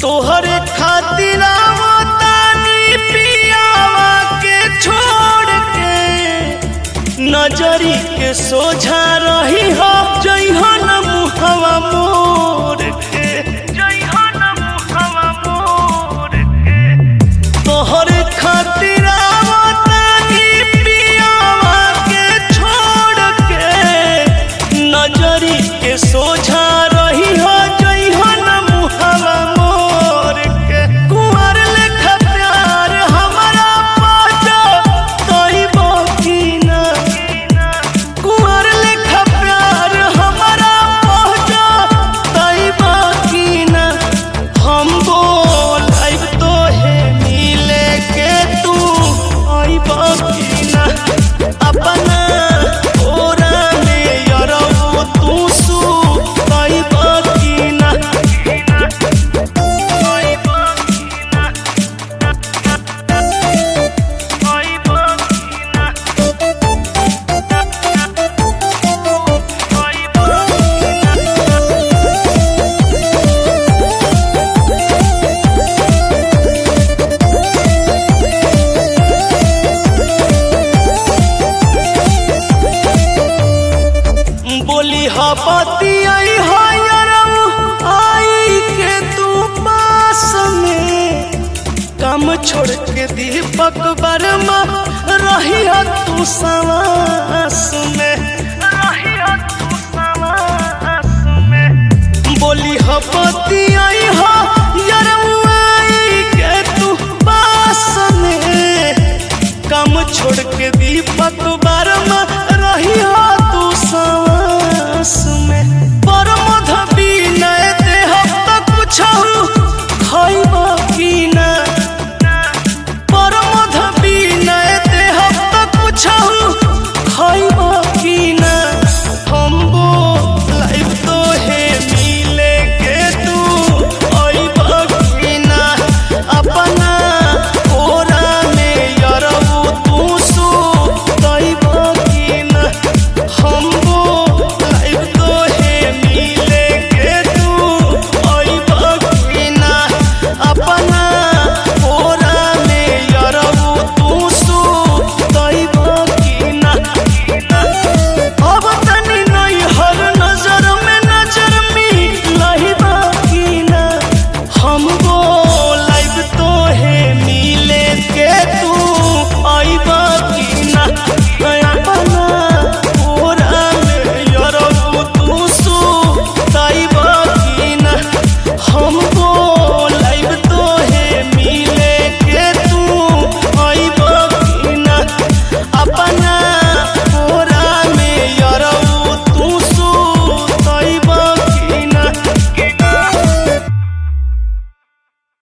तोहरे खातिर आवतानी पियावा के छोड़ के नजरी के सोझा रही हो जइहन मुहवा मोर के जइहन मुहवा मोर के तोहरे खातिर आवतानी पियावा के छोड़ के नजरी के सोझा रही हो जइहन मुहवा मोर के कुंवर लेखा प्यार हमारा पाजा कइबो की ना कुंवर लेखा प्यार हमारा पाजा कइबो की ना हम बोलाइब तो है मिले के तू आइबो की ना अपना ओरा में यरौ तू सु आइबो की ना आइबो की ना आइबो की ना आइबो की ना बोली हपति आई हयरम आई के तू पास में काम छोड़ के दीपक वर्मा रही तू सवास में